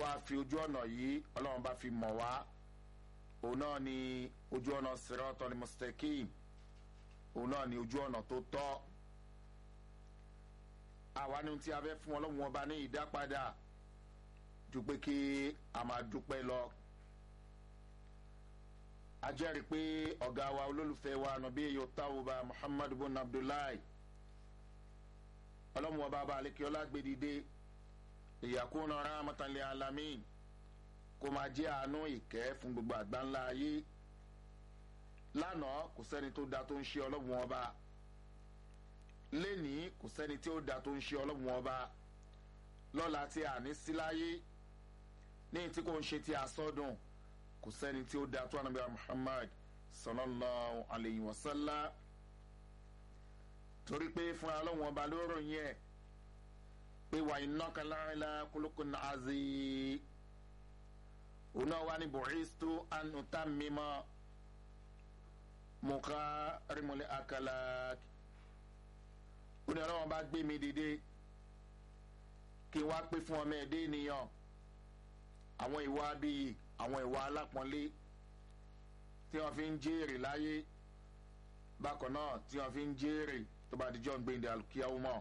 wá fi ojú ọ̀nà yìí ọlọ́run bá fi mọ̀ wá òun náà ni ojú ọ̀nà sirọ́tọ̀ mustaqim òun náà ni ojú ọ̀nà tó tọ́ àwa ni tí a fẹ́ fún ọlọ́run ọba ní ìdápadà ju pé kí a máa dúpẹ́ lọ a jẹ́rìí pé ọ̀gá wa olólùfẹ́ wa nàbí eyo tawuba muhammadu bin abdullahi ọlọ́run ọba bá alekiola gbèdìde ìyàkúnà rahmatan alamin kó máa jẹ́ àánú ìkẹ́ fún gbogbo àgbáńlá ayé lánàá kò sẹ́ni tó da tó ń ṣe ọlọ́run ọba lẹ́nìí kò sẹ́ni tí ó da tó ń ṣe ọlọ́run ọba lọ́la tí a ní sí láyé ní tí kò ń ṣe tí a sọ́dún kò sẹ́ni tí ó da tó ànábìá muhammad sallallahu alayhi wa sallam torí pé fúnra ọlọ́run ọba ló ròyìn ẹ̀ pé wà iná kan láńlá kólókó náà azi òun náà wà ní bọ̀rísítò ànútà mímọ́ mọ̀ká rímọ̀lẹ́ àkàlà ó ní ọlọ́run bá gbé mi dìde kí n wá pé fún ọmọ ẹ̀dẹ́ ènìyàn àwọn ìwà bíi àwọn ìwà alápọ̀nlé tí wọ́n fi ń jèrè láyé bákan náà tí wọ́n fi ń jèrè tó bá dijọ́ ń gbẹ̀ndẹ̀ alùkíyàwó mọ́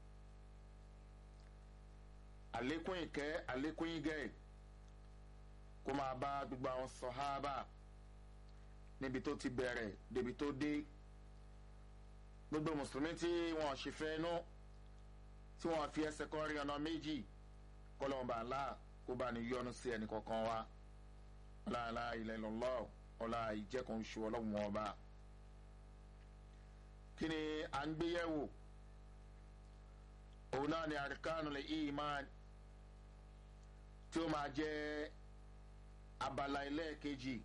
àlékún ìkẹ́ àlékún ìgẹ́ kó máa bá gbogbo àwọn sọ̀hábà níbi tó ti bẹ̀rẹ̀ débi tó dé gbogbo mùsùlùmí tí wọn ṣe fẹ́ nú tí wọn fi ẹsẹ̀ kan rí ọ̀nà méjì kọlọ́mọba ńlá kó bá ní yọnu sí ẹnì kọ̀ọ̀kan wa ọláàlá ilẹ̀ lọ́lọ́ ọlá ìjẹ́kùn ṣu ọlọ́run ọba kí ni à ń gbéyẹ̀wò òun náà ni àríkánu lè ìmán tí ó máa jẹ́ abala ẹlẹ́ẹ̀kejì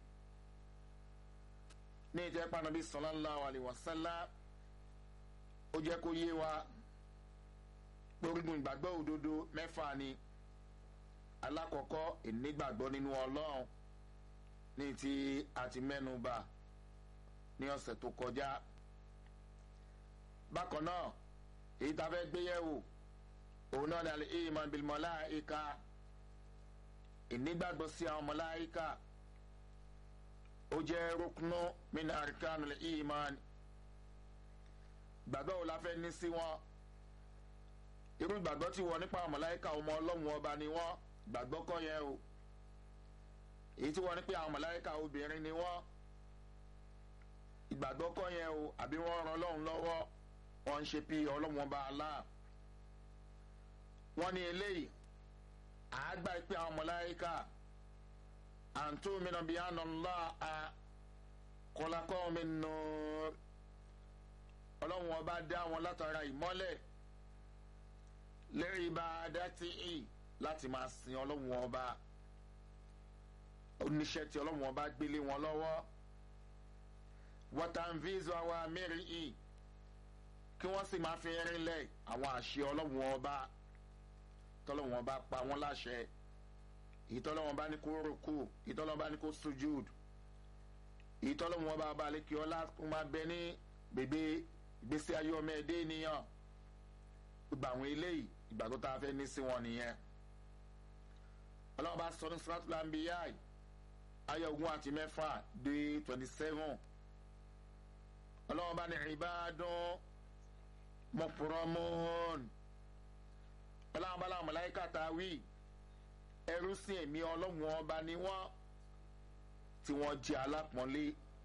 ní ìjẹ́ panabi sallallahu alaihi wasallam ó jẹ́ kó yé wa gbórígun ìgbàgbọ́ òdodo mẹ́fà ni alákọ̀ọ́kọ́ ìnígbàgbọ́ nínú ọlọ́run ní ti àti mẹ́nuba ní ọ̀sẹ̀ tó kọjá bákan náà èyí tá a fẹ́ gbé yẹ̀wò òun náà ni alẹ́ iman bil malaika ìnígbàgbọ́ sí àwọn mọ̀láìka ó jẹ́ rúknú min arkan al iman gbàgbọ́ wo la fẹ́ ní sí wọn irú gbàgbọ́ tí wọ́n nípa àwọn mọ̀láìka ọmọ ọlọ́run ọba ni wọ́n gbàgbọ́ kọ́ yẹn o èyí tí wọ́n ní pé àwọn mọ̀láìka obìnrin ni wọ́n ìgbàgbọ́ kọ́ yẹn o àbí wọ́n ran ọlọ́run lọ́wọ́ wọ́n ń ṣe bí ọlọ́run ọba alá wọ́n ní eléyìí àágbá pé àwọn mọ̀láìka àǹtó mìíràn bíi àná ńlá a kọlákọ́ mi nù ọlọ́run ọba dá wọn látara ìmọ́lẹ̀ lẹ́rìí bá a dá tí ì láti máa sin ọlọ́run ọba oníṣẹ́ tí ọlọ́run ọba gbélé wọn lọ́wọ́ wọ́tàǹfíìsì àwa mẹ́rin ì kí wọ́n sì máa fi rinlẹ̀ àwọn àṣẹ ọlọ́run ọba tọ́lọ́run ọba pa wọ́n láṣẹ ìtọ́lọ́run ọba ní kó rúkú ìtọ́lọ́run ọba ní kó sujud ìtọ́lọ́run ọba ọba lè kí ọlá kó máa bẹ ní bèbè ìgbésí ayé ọmọ ẹ̀dẹ́ ènìyàn gbogbo àwọn eléyìí ìgbàgbọ́ tá a fẹ́ ní sí wọn nìyẹn ọlọ́run bá sọ ní suratul anbiya ayé ogún àti mẹ́fà dé twenty seven ọlọ́run bá ní ìbádùn mọ̀pọ̀rọ̀mọ́n ọlọ́run bá láwọn mọ̀láyíkà tá a wí ẹrú sí ẹ̀mí ọlọ́run ọba ni wọ́n tí wọ́n jẹ́ alápọ̀nlé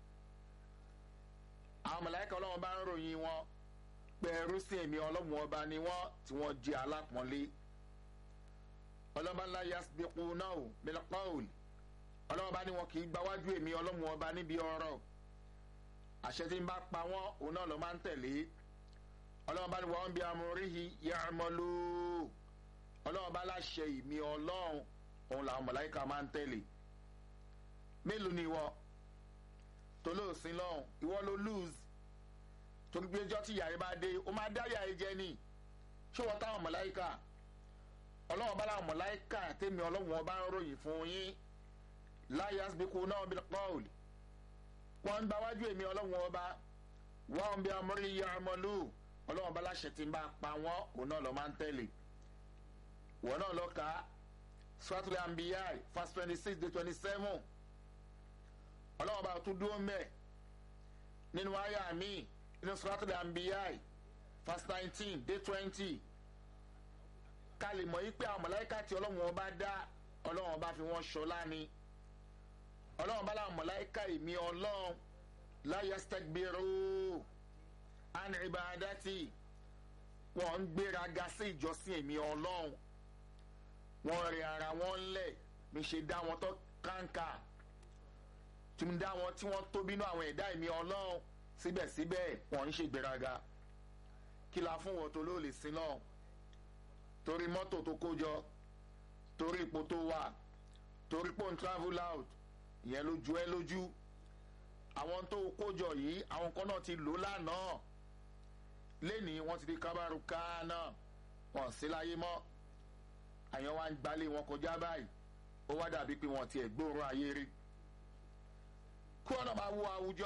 àwọn mọ̀láyíkà ọlọ́run bá ń ròyìn wọn pé ẹrú sí ẹ̀mí ọlọ́run ọba ni wọ́n tí wọ́n jẹ́ alápọ̀nlé ọlọ́ba ńlá yasbiqu náà bilqawl ọlọ́ba ní wọn kì í gbáwájú èmi ọlọ́run ọba níbi ọ̀rọ̀ àṣẹ tí ń bá pa wọ́n òun náà ló máa ń tẹ̀lé ọlọ́ba ní wọn bí amúríhi ya'malu ọlọ́ba láṣẹ ìmí ọlọ́run òun làwọn mọ̀láìka máa ń tẹ̀lé mélòó ni ìwọ tó lóòsín lọ́hùn ìwọ ló lose torí pé ọjọ́ tí yàrá bá dé ó máa dá yàrá jẹ ni ṣé wọ́n táwọn mọ̀láìka ọlọ́wọ́n bá láwọn mọ̀láìkà tẹ́mi ọlọ́wọ́n bá ń ròyìn fún yín láyé asibíkú náà bí paul wọ́n ń gbáwájú èmi ọlọ́wọ́n ọba wọ́n bí amúrí ya ọmọlú ọlọ́wọ́n bá láṣẹ tí ń bá pa wọ́n òun náà lọ máa ń tẹ̀lé wọ́n náà lọ ka suratul anbiya verse twenty six to twenty seven ọlọ́wọ́n bá tún dúró mẹ́ nínú àyà mi nínú suratul anbiya verse nineteen dé twenty ká lè mọ̀ yí pé àwọn mọ̀láyíká tí ọlọ́wọ́n bá dá ọlọ́wọ́n bá fi wọ́n ṣọlá ni ọlọ́wọ́n bá láwọn mọ̀láyíká ìmí ọlọ́run láyé stegbiru an ibadati wọ́n ń gbéraga sí ìjọsìn èmi ọlọ́run wọ́n rí ara wọn lẹ̀ mi ṣe dá wọn tó kàńkà tí mo dá wọn tí wọ́n tóbi nínú àwọn ẹ̀dá èmi ọlọ́run síbẹ̀síbẹ̀ wọ́n ń ṣe gbéraga kí la fún wọn tó ló lè sin náà torí mọ́tò tó kó jọ torí ipò tó wà torí pò ń travel out ìyẹn ló ju ẹ lójú àwọn tó kó jọ yìí àwọn kan náà ti lò lánàá lẹ́ni wọ́n ti di kábàrú káánà wọ́n sí láyé mọ́ àyàn wa ń gbalé wọn kọjá báyìí ó wá dàbí pé wọ́n tiẹ̀ gbóòórùn ayé rí kí wọ́n náà máa wo àwùjọ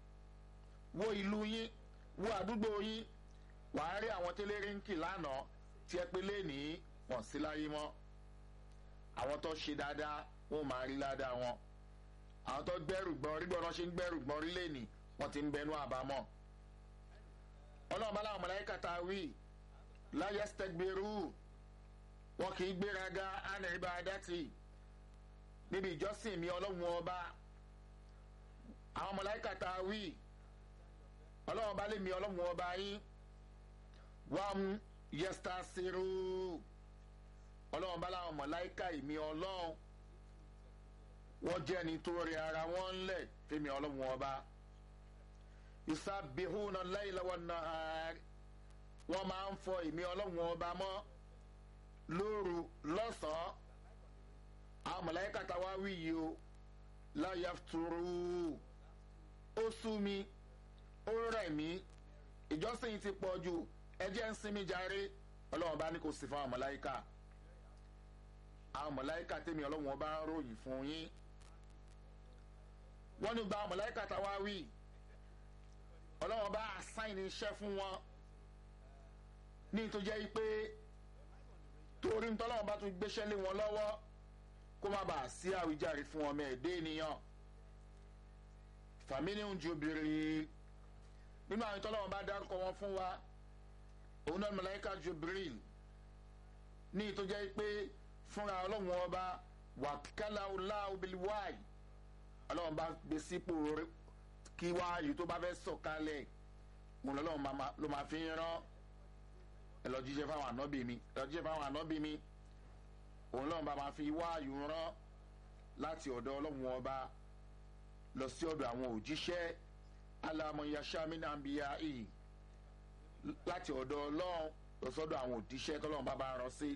wo ìlú yín wo àdúgbò yín wàá rí àwọn tẹ́lẹ̀rí ń kì lánàá tí ẹ pé lẹ́ni wọ́n sí láyé mọ́ àwọn tó ṣe dáadáa wọ́n máa rí ládàá wọn àwọn tó gbẹ́rù gbọ́n rí gbọ́n náà ṣe ń gbẹ́rù gbọ́n rí lẹ́ni wọ́n ti ń bẹnu àbámọ́ ọlọ́run bá láwọn mọ̀láyíkà tá a wí láyé stẹgbẹrú wọn kì í gbéraga ánà ibadati níbi ìjọsìn mi ọlọ́run ọba àwọn mọ̀láyíkà tá a wí ọlọ́run bá lè mi ọlọ́run ọba yín wọ́n yẹ́sítà sírú ọlọ́run bá láwọn mọ̀láyíkà ìmí ọlọ́run wọ́n jẹ́ ni tó rí ara wọn ńlẹ̀ fẹ́mi ọlọ́run ọba ìsàbíhùnà láìláwọ̀ náà wọ́n máa ń fọ ìmí ọlọ́run ọba mọ́ lóru lọ́sàn-án àwọn mọ̀láyíkà tá a wá wí yìí o láyà turu ó sú mi ó rẹ̀ mí ìjọsìn ti pọ̀ jù ẹjẹ́ ń sinmi jàre ọlọ́run bá ní kò sí fún àwọn mọ̀láyíkà àwọn mọ̀láyíkà tèmi ọlọ́run ọba ń ròyìn fún yín wọ́n ní gba àwọn mọ̀láyíkà tá a wá wí ọlọ́run bá àsáìn iṣẹ́ fún wọn ní tó jẹ́ pé torí ntọ́lọ́run bá tún gbéṣẹ́ lé wọn lọ́wọ́ kó má bàa sí àwíjàre fún ọmọ ẹ̀dẹ́ ènìyàn fàmílì ń ju bìrì nínú àwọn ìtọ́lọ́run bá dárúkọ wọn fún wa òun náà mọ̀láyíkà Jibril ní tó jẹ́ pé fúnra ọlọ́run ọba wàkálà ọlá obìnrin ọlọ́run bá gbé sípò kí wáyé tó bá fẹ́ sọ̀kalẹ̀ mo lọ́lọ́run ló máa fi ń rán ẹ lọ jíṣẹ́ fáwọn ànábì mi ẹ lọ jíṣẹ́ fáwọn ànábì mi òun lọ́run bá máa fi wáyé rán láti ọ̀dọ̀ ọlọ́run ọba lọ sí ọ̀dọ̀ àwọn òjíṣẹ́ alamọ̀yàṣámínàbíyá yìí láti ọ̀dọ̀ ọlọ́run lọ sọ́dọ̀ àwọn òjíṣẹ́ tọ́lọ́run bá bá rán sí.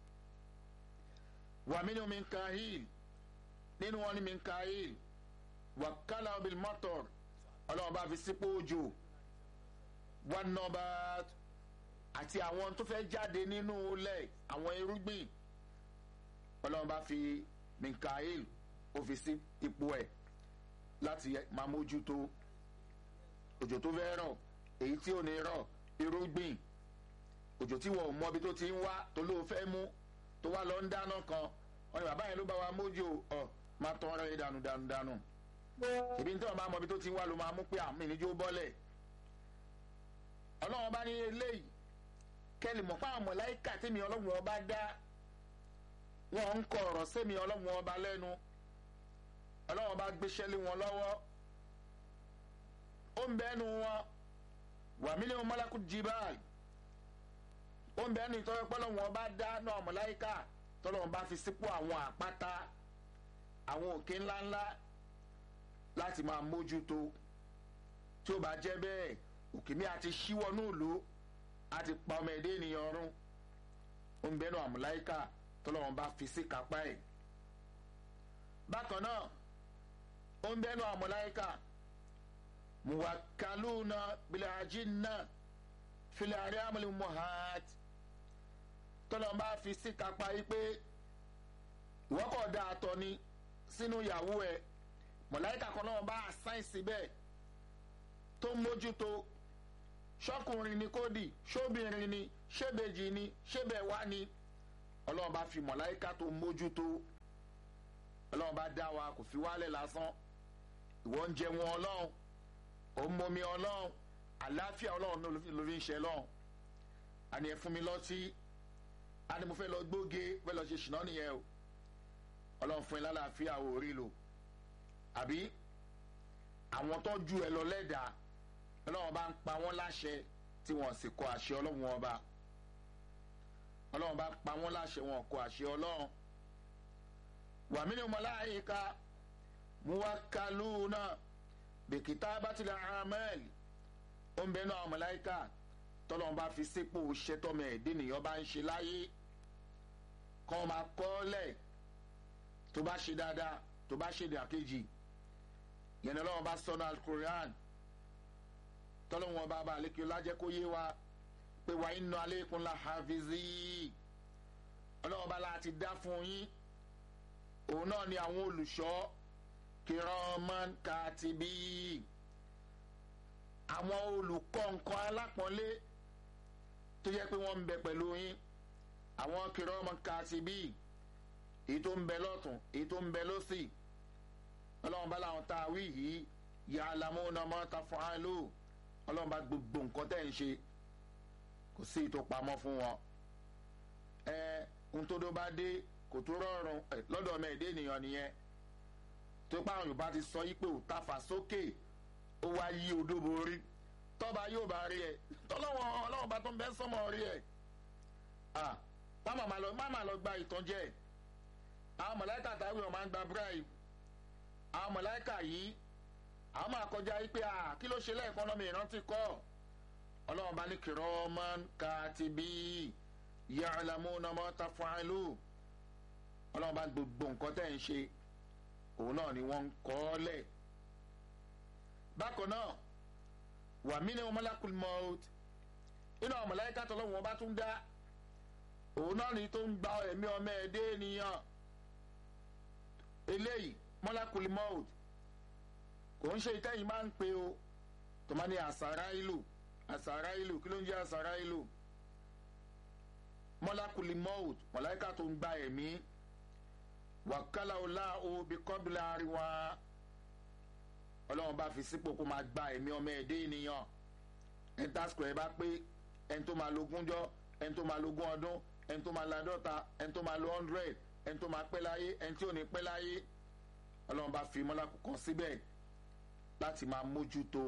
wàmínú mi ń ka hìl nínú wọn ni mi ń ka hìl wàkálà bil mọ́tọ̀r ọlọ́run bá fi sípò òjò wọn nọmba àti àwọn tó fẹ́ jáde nínú ilẹ̀ àwọn irúgbìn ọlọ́run bá fi minkael ó fi sí ipò ẹ̀ láti máa mójútó òjò tó fẹ́ rọ̀ èyí tí ò ní rọ̀ irúgbìn òjò tí wọn ò mọ ibi tó ti ń wá tó ló fẹ́ mú tó wá lọ ń dáná kan wọn ni bàbá yẹn ló bá wa mójú ọ máa tán ọ̀rẹ́ dànù dànù dànù ìbí tí wọn bá mọ ibi tó ti ń wá ló máa mú pé àmì níjó bọ́lẹ̀ ọlọ́run bá ní eléyìí kẹ́lì mọ̀ fáwọn mọ̀láìkà tèmi ọlọ́run ọba dá wọn ń kọ ọ̀rọ̀ sẹ́mi ọlọ́run ọba lẹ́nu ọlọ́run ọba gbéṣẹ́ lé wọn lọ́wọ́ ó ń bẹ́nu wọn wà mílíọ̀nù mọ́lákù jibal ó ń bẹ́nu ìtọ́jú pọ́lọ́run ọba dá náà mọ̀láìkà tọ́lọ́run bá fi sípò àwọn àpáta àwọn òkè ńláńlá láti máa mójútó tí ó bá jẹ́ bẹ́ẹ̀ òkè mi àti ṣíwọ́ núùlù àti pa ọmọ ẹ̀dẹ́ ènìyàn ọ̀run ó ń bẹ́nu àmúláìkà tọ́lọ́run bá fi sí kápá ẹ̀ bákan náà ó ń bẹ́nu àmúláìkà muwakaluna bilajinna filari amuli muhat tọ́lọ́run bá fi sí kápá yìí pé ìwọ́kọ̀ dá àtọ̀ ni sínú ìyàwó ẹ̀ mọ̀láìkà kan náà bá àsáìsì bẹ́ẹ̀ tó ń mójútó ṣọkùnrin ni kò dì ṣóbìnrin ni ṣébèjì ni ṣébẹ̀wá ni ọlọ́run bá fi mọ̀láyíká tó mójútó ọlọ́run bá dá wa kò fi wálẹ̀ lásán ìwọ ń jẹ wọn ọlọ́run ò ń momi ọlọ́run àlàáfíà ọlọ́run ló fi ń ṣe lọ́run àní ẹ fún mi lọ́tí àní mo fẹ́ lọ gbóge fẹ́ lọ ṣe ṣìnà nìyẹn o ọlọ́run fún ẹ lálàáfíà ò rí lò àbí àwọn tó ju ẹ lọ lẹ́dàá ọlọ́run bá ń pa wọ́n láṣẹ tí wọ́n sì kọ àṣẹ ọlọ́run ọba ọlọ́run bá pa wọ́n láṣẹ wọn kọ àṣẹ ọlọ́run wàmínú mọláyíká muwakaluna bèkìtà bàtìlẹ̀ amẹ́ẹ̀lì ó ń bẹ náà mọláyíká tọ́lọ́run bá fi sípò ṣẹ́tọ́mọ ẹ̀dín nìyẹn bá ń ṣe láyé kọ́ máa kọ́ lẹ̀ tó bá ṣe dáadáa tó bá ṣe dàkejì yẹn ní ọlọ́run bá sọnù alukoran tọ́lọ́run ọba bá àlékè lájẹ́ kó yé wa pé wàá inú alékún la hafizi ọlọ́run bá láti dá fún yín òun náà ni àwọn olùṣọ́ kìrọ́mọ́n kàtìbí àwọn olùkọ́ nǹkan alápọ̀nlé tó yẹ pé wọ́n ń bẹ pẹ̀lú yín àwọn kìrọ́mọ́n kàtìbí èyí tó ń bẹ lọ́tún èyí tó ń bẹ lọ́sì ọlọ́run bá láwọn tá a wí yìí yà á lamú náà mọ́ ta fún án lò ọlọ́run bá gbogbo nǹkan tẹ̀ ń ṣe kò sí ìtò pamọ́ fún wọn ẹ ohun tó dó bá dé kò tó rọrùn lọ́dọ̀ ọmọ ẹ̀dẹ́ ènìyàn nìyẹn tó pa àwọn yorùbá ti sọ yí pé ò ta fà sókè ó wá yí odó borí tọ́ba yóò bá rí ẹ tọ́lọ́wọ́n ọlọ́run bá tó ń bẹ́ sọ́mọ́ rí ẹ má má lọ gba ìtànjẹ àwọn mọ̀láìkà táwọn èèyàn máa ń gba bribe àwọn mọ̀láìkà yìí àwọn máa kọjá yí pé kí ló ṣe lẹ́ẹ̀kan lọ́mọ ìrántí kọ́ ọlọ́run bá ní kìrọ́mọ́n kàtìbí ya'lamuna ma taf'alu ọlọ́run bá gbogbo nǹkan tẹ̀ ń ṣe òun náà ni wọ́n ń kọ́ ọ́ lẹ̀. bákan náà wà mí ní malakul maut inú àwọn mọ̀láyíká tó lọ́wọ́ bá tún dá òun náà ni tó ń gba ẹ̀mí ọmọ ẹ̀dẹ́ ènìyàn eléyìí malakul maut kò ń ṣe ìtẹ́yìn máa ń pe o tó máa ní àsàrà ìlú àsàrà ìlú kí ló ń jẹ́ àsàrà ìlú malakul maut mọ̀láyíká tó ń gba ẹ̀mí wàkálà ọlá òbí kọ́bílà àríwá ọlọ́run bá fi sípò kó máa gba ẹ̀mí ọmọ ẹ̀dẹ́ ènìyàn ẹni tásìkò ẹ̀ bá pé ẹni tó máa lógún jọ ẹni tó máa lógún ọdún ẹni tó máa ladọ́ta ẹni tó máa lo hundred ẹni tó máa pẹ́ láyé ẹni tí ò ní pẹ́ láyé ọlọ́run bá fi mọ́lákù kan síbẹ̀ láti máa mójútó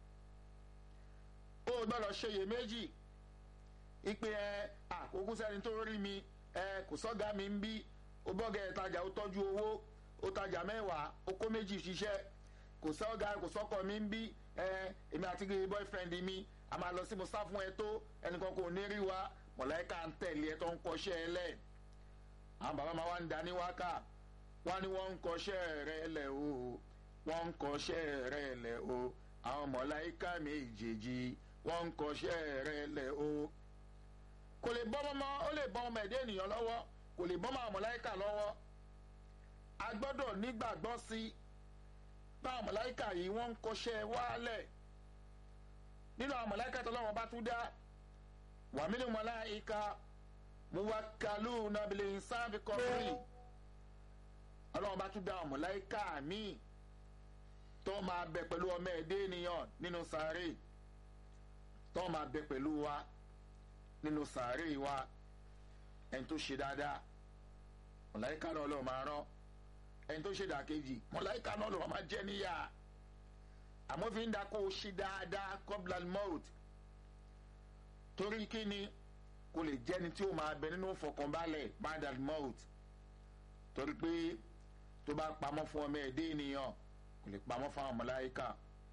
ó gbọ́dọ̀ ṣe iyèméjì ìpè ẹ àkókò sẹ́ni tó rí mi ẹ kò sọ́gà mi ń bí ó bọ́gẹ̀ ìtajà ó tọ́jú owó ó tajà mẹ́wàá ó kó méjì ṣiṣẹ́ kò sọ́gà kò sọ́kọ̀ mi ń bí ẹ èmi àti boyfriend mi a máa lọ sí mo sá fún ẹ tó ẹnìkan kò ní rí wa mọ̀lẹ́ka ń tẹ̀lé ẹ tó ń kọ́ṣẹ́ ẹ lẹ̀ àwọn bàbá máa wá ń dání wákà wọ́n ní wọ́n ń kọ́ṣẹ́ rẹ lẹ̀ o wọ́n ń kọ́ṣẹ́ rẹ lẹ̀ o àwọn mọ̀lẹ́ka méjèèjì wọ́n ń kọ́ṣẹ́ rẹ lẹ̀ o kò lè bọ́ mọ́ ó lè bọ́ ọmọ ẹ̀dẹ́ ènìyàn lọ́wọ́ kò lè bọ́ máa mọ̀láìkà lọ́wọ́ a gbọ́dọ̀ nígbàgbọ́ sí báwọn mọ̀láìkà yìí wọ́n ń kọ́ṣẹ́ wálẹ̀ nínú àwọn mọ̀láìkà tó lọ́wọ́ bá tún dá wàmílì mọ̀láìkà muwakalu nabili sáfì kọ́fìrì ọlọ́wọ́ bá tún dá àwọn mọ̀láìkà míì tó máa bẹ pẹ̀lú ọmọ ẹ̀dẹ́ ènìyàn nínú sàárè tó máa bẹ pẹ̀lú wa nínú sàárè wa ẹni tó ṣe dáadáa mọ̀láyíká náà lọ́ọ́ máa rán ẹni tó ṣe dàkejì mọ̀láyíká náà lọ́ọ́ máa jẹ́ níyà àmọ́ fi ń da kó o ṣe dáadáa kọ́blan mọ́ọ̀t torí kí ni kò lè jẹ́ni tí ó máa bẹ nínú fọkànbalẹ̀ padal mọ́ọ̀t torí pé tó bá pamọ́ fún ọmọ ẹ̀dẹ́ ènìyàn kò lè pamọ́ fún àwọn mọ̀láyíká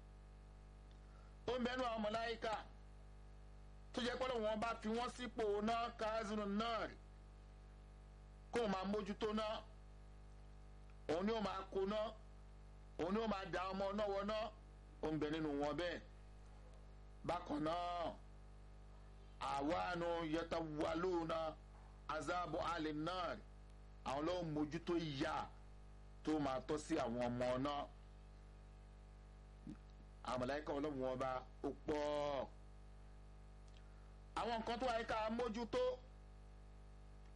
ó ń bẹnu àwọn mọ̀láyíká tó jẹ́ pé wọ́n bá fi wọ́n sípò náà káàzínú náà rí kó o máa mójútó náà òun ni ó máa kó náà òun ni ó máa da ọmọ náà wọ náà ó ń bẹ nínú wọn bẹ́ẹ̀ bákan náà àwánu yẹta wà lóhùnà azábọ̀ alẹ́ náà rí àwọn ló ń mójútó ìyá tó máa tọ́ sí àwọn ọmọ náà àwọn mọ̀láyíká ọlọ́run ọba ó pọ̀ ọ́ àwọn nǹkan tó wáyé ká mójútó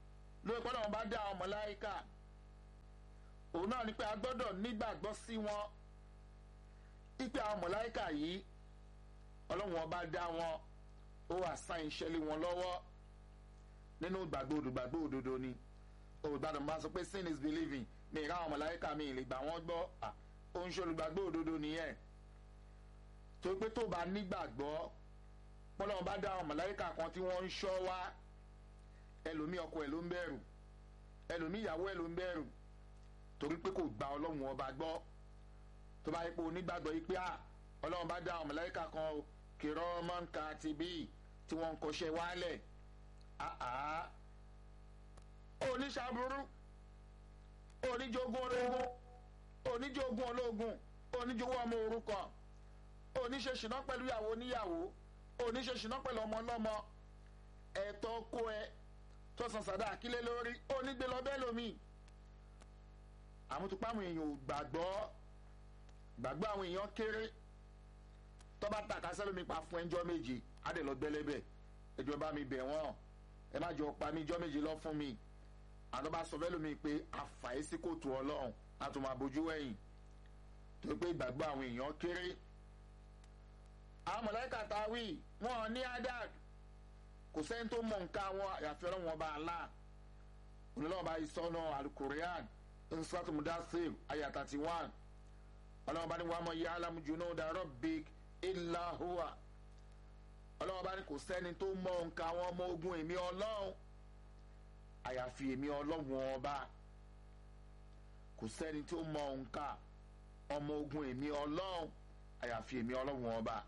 lórí pé ọlọ́run bá dá àwọn mọ̀láìkà òun náà ni pé a gbọ́dọ̀ nígbàgbọ́ sí wọn ipe àwọn mọ̀láìkà yìí ọlọ́run ọba dá wọn ó wà sáyìn ṣẹlẹ̀ wọn lọ́wọ́ nínú ìgbàgbọ́ olùgbàgbọ́ òdodo ni olùgbàdàn bá sọ pé sin is believing mi ìra àwọn mọ̀láìkà mi ìlè gbà wọ́n gbọ́ ó ń ṣe olùgbàgbọ́ òdodo nìyẹn tó pé tó bá nígbàgbọ́ pọ́lọ́run bá dá àwọn mọ̀láìkà kan tí wọ́n ń ṣọ́ wá ẹlòmí ọkọ ẹ̀ ló ń bẹ̀rù ẹlòmí ìyàwó ẹ̀ ló ń bẹ̀rù torí pé kò gba ọlọ́run ọba gbọ́ tó bá yẹ pé onígbàgbọ́ yìí pé à ọlọ́run bá dá àwọn mọ̀láìkà kan o kìrọ́ mọ́ǹkà ti bí tí wọ́n ń kọṣẹ́ wálẹ̀ àá oníṣàbùrú oníjogún ológun oníjogún ológun oníjogún ọmọ orúkọ oníṣẹ́ṣìná pẹ̀lú ìyàwó oníyàwó oníṣẹ́ṣìná pẹ̀lú ọmọ ọlọ́mọ ẹ̀tọ́ kó ẹ tó san sàdá àkílẹ̀ lórí onígbé lọ bẹ́ẹ̀ lómi àmútupáwọn èèyàn ò gbàgbọ́ gbàgbọ́ àwọn èèyàn kéré tọ́ba tàkà sẹ́lómi pa fún ẹjọ́ méje adè lọ gbẹ́lẹ́bẹ̀ ẹjọ́ bá mi bẹ̀ wọ́n ẹ má jọ pa mí ẹjọ́ méje lọ fún mi àná bá sọ fẹ́lómi pé àfàyè sí kòtò ọlọ́run a tún máa bójú wẹ̀yìn tó pé gbàgbọ́ àwọn èèyàn kéré àwọn mọ̀lẹ́kà táwí wọn ní adad kò sẹ́ni tó mọ̀ nǹkan wọn àyàfi ọlọ́run ọba àlá onílọ́wọ́ bá yìí sọ́nà alukorian nsọ́tò mudasir ayat thirty one ọlọ́wọ́ bá ní wàá mọ̀ yá alámujúná dàrọ́ big ilà hùwà ọlọ́wọ́ bá ní kò sẹ́ni tó mọ̀ nǹkan àwọn ọmọ ogun èmi ọlọ́run àyàfi èmi ọlọ́run ọba kò sẹ́ni tó mọ̀ nǹkan ọmọ ogun èmi ọlọ́run àyàfi èmi ọlọ́run ọba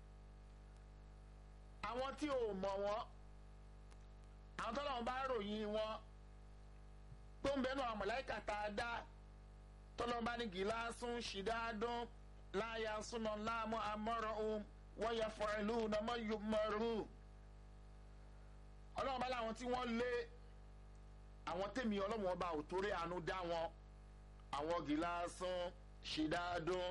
àwọn tí ò mọ̀ wọ́n àwọn tọ́lọ́run bá ròyìn wọn tó ń bẹnu àwọn mọ̀láìkà tá a dá tọ́lọ́run bá ní gíláàsùn ṣìdáàdún láàyà súná láàmú amọ́rọ̀ ohun wọ́n yẹ fọ ìlú nàmọ́ yomọ́rù ọlọ́run bá láwọn tí wọ́n lé àwọn tèmi ọlọ́run ọba ò torí àánú dá wọn àwọn gíláàsùn ṣìdáàdún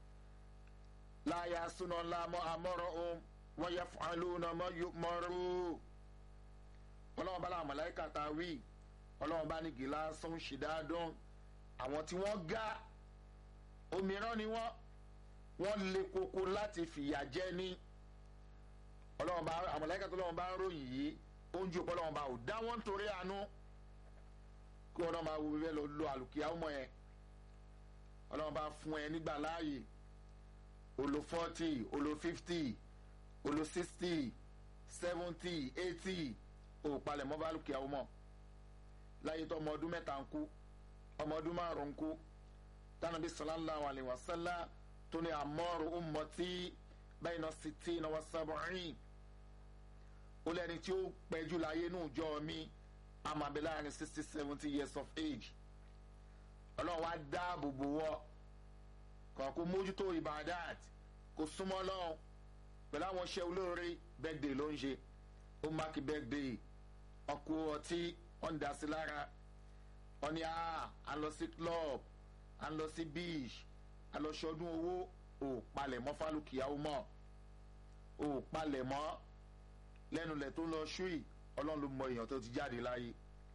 láàyà súná láàmú amọ́rọ̀ ohun wọ́n yẹ fọ ìlú nàmọ́ yomọ́rù ọlọ́run bá láwọn mọ̀láìkà tá a wí ọlọ́run bá ní gíláàsùn ṣìdáàdún àwọn tí wọ́n ga òmíràn ni wọ́n wọ́n lé koko láti fìyà jẹ ní ọlọ́run bá àwọn mọ̀láìkà tó lọ́wọ́n bá ń ròyìn yìí oúnjẹ òpó ọlọ́run bá ò dá wọ́n nítorí àánú kí wọ́n náà máa wo bíbẹ́ lọ lo àlùkìyà ọmọ yẹn ọlọ́run bá fún ẹ nígbà láàyè olo forty olo fifty olo sixty seventy eighty ò palẹ̀ mọ́ bá àlùkìyà ọmọ láyé tó ọmọ ọdún mẹ́ta ń kú ọmọ ọdún márùn-ún ń kú tánàbí sallallahu alayhi wa sallam tó ní àmọ́rù ummati bayna sittina wa sab'in ó lẹ́ni tí ó pẹ́jù láyé nù jọ mi àmàbí láàrin sixty seventy years of age ọlọ́run wá dáàbò bò wọ́ kàn kó mójútó ibadat kó súnmọ́ lọ́hùn pẹ̀lú àwọn iṣẹ́ olóore birthday ló ń ṣe ó máàkì birthday ọkọ̀ ọtí wọ́n ń dá sí lára wọ́n ní à ń lọ sí club à ń lọ sí beach à ń lọ ṣọdún owó ò palẹ̀ mọ́ fálùkìyàwó mọ́ ò palẹ̀ mọ́ lẹ́nu lẹ̀ tó lọ ṣúì ọlọ́run ló mọ èèyàn tó ti jáde láyé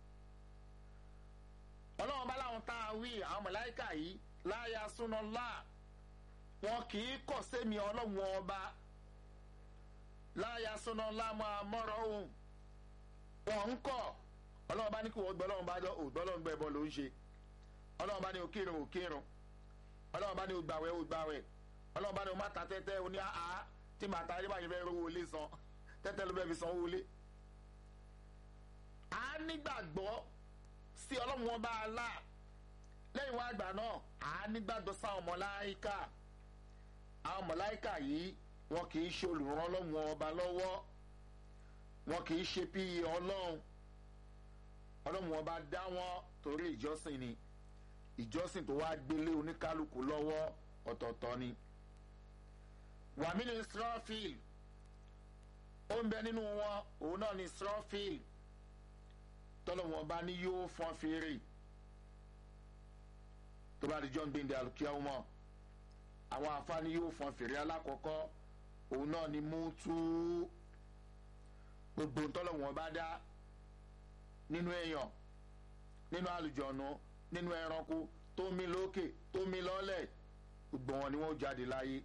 ọlọ́run bá láwọn tá a wí àwọn mọ̀láìkà yìí láyà súná lá wọn kì í kọ̀ sẹ́mi ọlọ́run ọba láyà súná lá máa mọ́rọ̀ ohun wọn ń kọ̀ ọlọ́run bá ní kí wọ́n gbọ́ ọlọ́run bá jọ ògbọ́ ọlọ́run gbọ́ ẹbọ ló ń ṣe ọlọ́run bá ní òkírun òkírun ọlọ́run bá ní ògbàwẹ̀ ògbàwẹ̀ ọlọ́run bá ní o má ta tẹ́tẹ́ o ní àá tí màá ta ayébáyé fẹ́ rówó lé san tẹ́tẹ́ ló bẹ́ẹ̀ fi san owó lé. a nígbàgbọ́ sí ọlọ́run wọn bá a là lẹ́yìn wá àgbà náà a nígbàgbọ́ sáwọn mọ̀láìkà àwọn mọ̀láìkà yìí wọn kì í ṣe olùrànlọ́wọ́ ọlọ́run ọba lọ́wọ́ wọn kì í ṣe bí ọlọ́run ọlọ́run ọba dá wọn torí ìjọsìn ni ìjọsìn tó wá gbélé oníkálukú lọ́wọ́ ọ̀tọ̀ọ̀tọ̀ ni. wàmí ni israfil ó ń bẹ nínú wọn òun náà ni israfil tọ́lọ́wọ́n ọba ní yóò fọ́n fèrè tó bá di john gbẹ̀ndẹ̀ alùkíyàwó mọ́ àwọn àfáàní yóò fọ́n fèrè alákọ̀ọ́kọ́ òun náà ni mútu gbogbo tọ́lọ́wọ́n ọba dá nínú èèyàn nínú àlùjọ̀nù nínú ẹranko tó mí lókè tó mí lọ́lẹ̀ gbogbo wọn ni wọ́n jáde láyé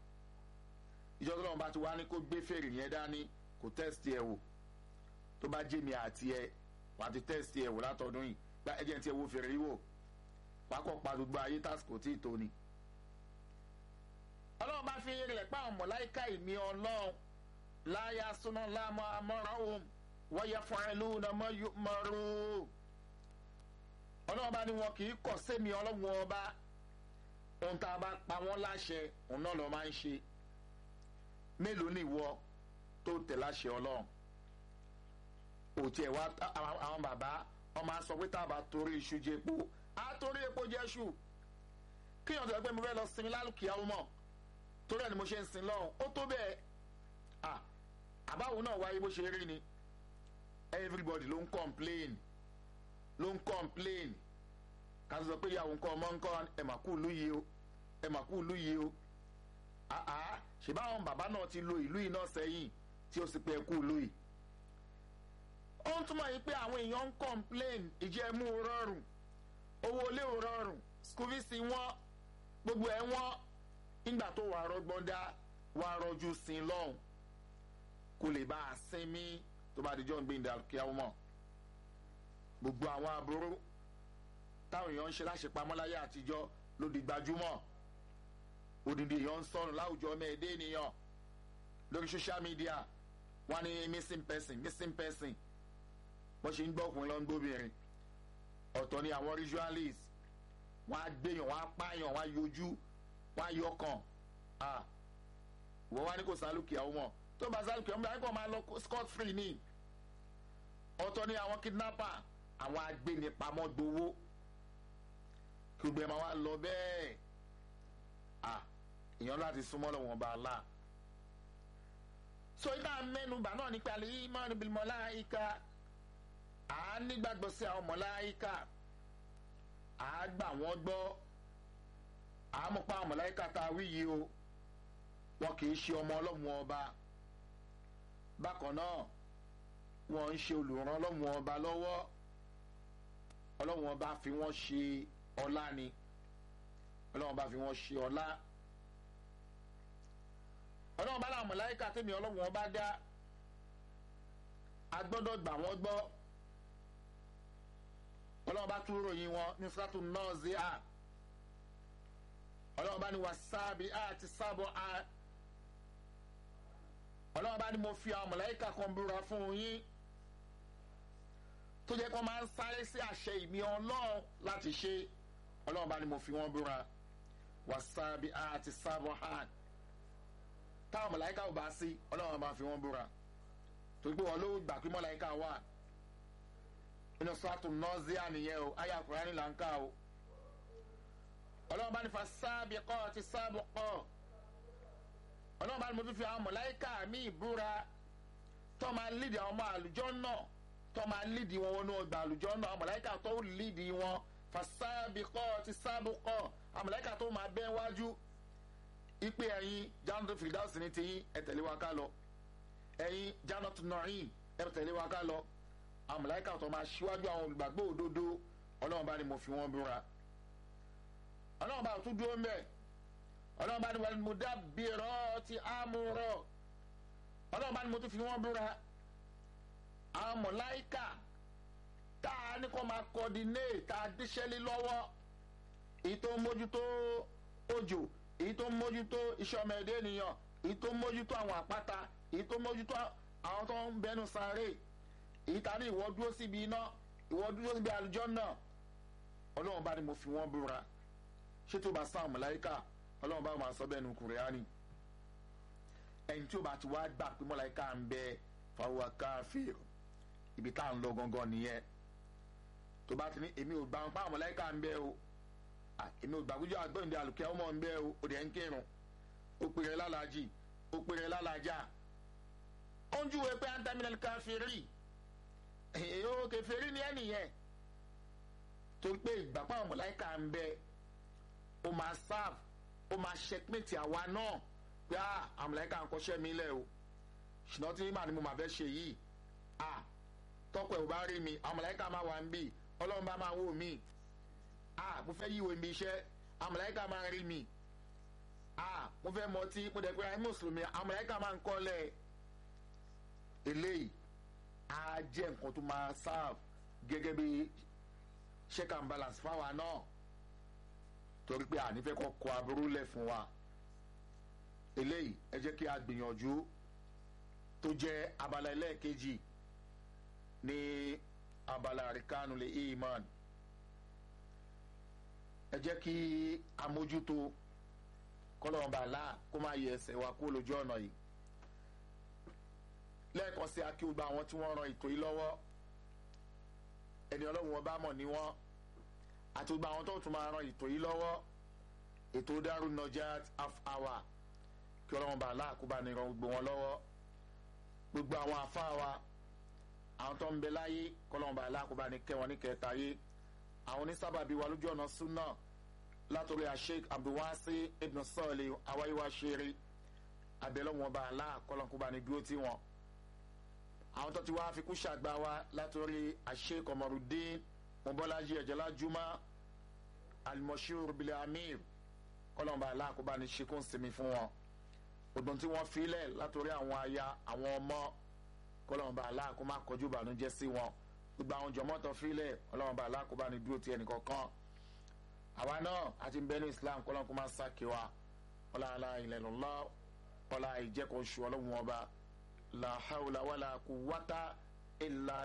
ìjọba tó lọ́wọ́ bá ti wá ní kó gbé fèrè yẹn dání kò tẹ́sítì ẹ̀ wò tó bá jẹ́ mi àti ẹ wàá ti tẹ́sítì ẹ̀ wò látọdún yìí gba ẹ̀jẹ̀ tí ẹ wo fèrè yìí wò pákọ̀ pa gbogbo ayé tásìkò tí ì tó ni. ọlọ́run bá fi rẹ̀ pa àwọn mọ̀láìka ìmí ọlọ́run láyà súná láàmú amọ́ra òun wọ́yẹ fún ẹ lóhùn náà mọ́rú. ọlọ́run bá ní wọn kì í kọ̀ sẹ́mi ọlọ́run ọba ohun tá a bá pa wọ́n láṣẹ òun náà lọ́ máa ń ṣe mélòó ni ìwọ tó tẹ̀ láṣẹ ọlọ́run òtí ẹ̀ wá àwọn bàbá ọmọ asọ pé tá a bá torí iṣu jẹ epo á torí epo jẹ ṣù kíyàn tó yẹ pé mo fẹ́ lọ sinmi lálùkìá mọ̀ torí ẹ̀ ni mo ṣe ń sin lọ́hùn ó tó bẹ́ẹ̀ àbáwo náà wáyé bó ṣe rí ni everybody ló ń complain ló ń complain ká tó sọ pé ìyàwó nǹkan ọmọ nǹkan ẹ̀ mà kú ìlú yìí o ẹ̀ mà kú ìlú yìí o ṣèbáwọn bàbá náà ti lo ìlú yìí náà sẹ́yìn tí ó sì pé ẹ kú ìlú yìí ó ń túmọ̀ yìí pé àwọn èèyàn ń complain ìjẹ́mú rọrùn owó ilé rọrùn school fees wọ́n gbogbo ẹ̀ wọ́n nígbà tó wà rọgbọ́n dá wà rọjú sin lọ́hùn kò lè bá a sinmi tó bá dijọ́ ń gbé ìdá kí á mọ̀ gbogbo àwọn aburú táwọn èèyàn ń ṣe láṣepamọ́ láyé àtijọ́ ló di gbajúmọ̀ odindi èèyàn ń sọnù láwùjọ ọmọ ẹ̀dẹ́ ènìyàn lórí social media wọ́n ní missing person missing person wọ́n ṣe ń gbọ́ ọkùnrin lọ́n gbóbìnrin ọ̀tọ̀ ni àwọn ritualist wọ́n á gbéyàn wọ́n á pààyàn wọ́n á yọjú wọ́n á yọkàn wọ́n wá ní kò sálùkì àwọn ọmọ tó bá sálùkì ọmọ yàrá kò máa lọ scot free ni ọ̀tọ̀ ni àwọn kidnapper àwọn agbénipamọ́ gbowó kí gbogbo ẹ̀ máa wá lọ bẹ́ẹ̀ èèyàn láti súnmọ́ lọ́wọ́n bá a la so ibà mẹ́nubà náà nípa àlè yìí máa níbi mọ́láyíká à á nígbàgbọ́ sí àwọn mọ̀láyíkà à á gbà wọ́n gbọ́ à á mọ̀ pa àwọn mọ̀láyíkà tá a wí yìí o wọn kì í ṣe ọmọ ọlọ́run ọba bákan náà wọn ń ṣe olùràn ọlọ́run ọba lọ́wọ́ ọlọ́run ọba fi wọ́n ṣe ọlá ni ọlọ́run ọba fi wọ́n ṣe ọlá ọlọ́run ọba làwọn mọ̀láyíkà tẹ̀mí ọlọ́run ọba dá a gbọ́dọ̀ gbà wọ́n gbọ́ ọlọ́run bá tún ròyìn wọn ní sátú nọ́ọ̀sì à ọlọ́run bá ní wà sáàbì à ti sábọ̀ à ọlọ́run bá ní mo fi àwọn mọ̀láyíkà kan búra fún yín tó jẹ́ kó máa ń sáré sí àṣẹ ìmí ọlọ́run láti ṣe ọlọ́run bá ní mo fi wọ́n búra wà sáàbì à ti sábọ̀ à táwọn mọ̀láyíkà ò bá sí ọlọ́run bá fi wọ́n búra torí pé wọn ló gbà pé mọ̀láyíkà wà inú sọ́ọ̀tù nọ́ọ̀zíà nìyẹn o ayé àkùránì là ń kà o ọlọ́run bá ní fa sáàbì kọ́ ti sáàbù kọ́ ọlọ́run bá ní mo tún fi àwọn mọ̀láyíkà mi ìbúra tó máa lídìí àwọn ọmọ àlùjọ náà tó máa lídìí wọn wọnú ọgbà àlùjọ náà àwọn mọ̀láyíkà tó lídìí wọn fa sáàbì kọ́ ti sáàbù kọ́ àwọn mọ̀láyíkà tó máa bẹ́ wájú ipe ẹ̀yin jánàtò fìdáùsì ní tiyín ẹ tẹ̀lé wa ká lọ ẹ̀yin jánàtò nọ̀ọ́yìn ẹ tẹ̀lé wa ká lọ àwọn mọ̀láyíkà tó máa ṣíwájú àwọn olùgbàgbọ́ òdodo ọlọ́run bá ní mo fi wọ́n búra ọlọ́run bá tún dúró mbẹ́ ọlọ́run bá ní wàlú mo dá bìrọ̀ ti àmúrọ̀ ọlọ́run bá ní mo tún fi wọ́n búra àwọn mọ̀láyíkà tá a ní kó máa coordinate tá a díṣẹ́lé lọ́wọ́ èyí tó ń mójútó òjò èyí tó ń mójútó iṣẹ́ ọmọ ẹ̀dẹ́ ènìyàn èyí tó ń mójútó àwọn àpáta èyí tó ń mójútó àwọn tó ń bẹnu sáré èyí ta ní ìwọ dúró síbi iná ìwọ dúró síbi àlùjọ náà ọlọ́run bá ní mo fi wọ́n búra ṣé tó bá sáwọn mọ̀láyíkà ọlọ́run bá máa sọ bẹ́ẹ̀ nu kùrẹ́ánì ẹni tí ó bá ti wá gbà pé mọ̀láyíkà ń bẹ fáwọn káfíìr ibi tá à ń lọ gangan nìyẹn tó bá ti ní èmi ò gbà pa mọ̀láyíkà ń bẹ o èmi ò gbàgbójú àgbọ̀ǹde àlùkẹ́ ọmọ ń bẹ o ò dẹ̀ ń kírun ó pèrè lálàájì ó pèrè lálàájà ó ń júwe pé antaminal káfíìrì èyí kẹfẹ́rí ni ẹnìyẹn torí pé ìgbà pàwọn mọ̀láìkà ń bẹ ó máa serve ó máa checkmate àwa náà pé àwọn mọ̀láìkà ń kọ́ṣẹ́ mi lẹ̀ o ṣùgbọ́n tí màá ní mo máa fẹ́ ṣe yìí tọ́pọ̀ ẹ̀ ò bá rí mi àwọn mọ̀láìkà máa wà ń bì ọlọ́run bá máa wò mí ah mo fẹ́ yíwèé mi iṣẹ́ amọ̀láyíká máa rí mi ah mo fẹ́ mọtí mo dẹ̀ pé ayé mùsùlùmí amọ̀láyíká máa ń kọ́lẹ̀ eléyìí á jẹ́ nǹkan tó máa serve gẹ́gẹ́ bí check and balance fáwa náà torí pé ànífẹ́ kọ́ kọ aburú lẹ̀ fún wa eléyìí ẹ jẹ́ kí a gbìyànjú tó jẹ́ abala ẹlẹ́ẹ̀kejì ní abala àríkánu lè iman ẹ jẹ́ kí a mójútó kọ́lọ́mọba àlá kó máa yẹ ẹsẹ̀ wa kó lójú ọ̀nà yìí lẹ́ẹ̀kan sí akíwùgbà àwọn tí wọ́n ran ètò yìí lọ́wọ́ ẹni ọlọ́run wọn bá mọ̀ ní wọ́n àti gbogbo àwọn tó tún máa ran ètò yìí lọ́wọ́ ètò Darul Najat half hour kí ọlọ́run bá aláàkóbá ní ran gbogbo wọn lọ́wọ́ gbogbo àwọn àfáà wa àwọn tó ń bẹ láyé kọ́lọ́run bá aláàkóbá ní kẹwọn ní kẹta yé àwọn onísábàbí wa lójú ọ̀nà súnà látòrí Sheikh Abdulwasi ibn Salih awáyíwá ṣeré abẹ́lọ́wọ́n bá aláàkọ́lọ́kóbá ní dúró tí wọn àwọn tó ti wá fi kú ṣàgbà wa látòrí Sheikh Omarudin mobolaji ẹ̀jẹ̀lá juma alimọ̀ṣúr bilẹ̀ amir kọ́lọ́mbà aláàkóbá ní ṣekún sinmi fún wọn ọdún tí wọ́n filẹ̀ látòrí àwọn aya àwọn ọmọ kọ́lọ́mbà aláàkóbá kọjú ìbànújẹ́ sí wọn gbogbo àwọn jọmọ́tò filẹ̀ kọ́lọ́mbà aláàkóbá ní dúró ti ẹnìkan kan àwa náà àti bẹ́ẹ̀ni islam kọ́lọ́mbà máa sákè wa ọlọ́ọ̀la ilẹ̀ lọ́lá ọlá ìjẹ́kọ̀ọ́sù ọlọ́run ọba la hawla wala quwwata illa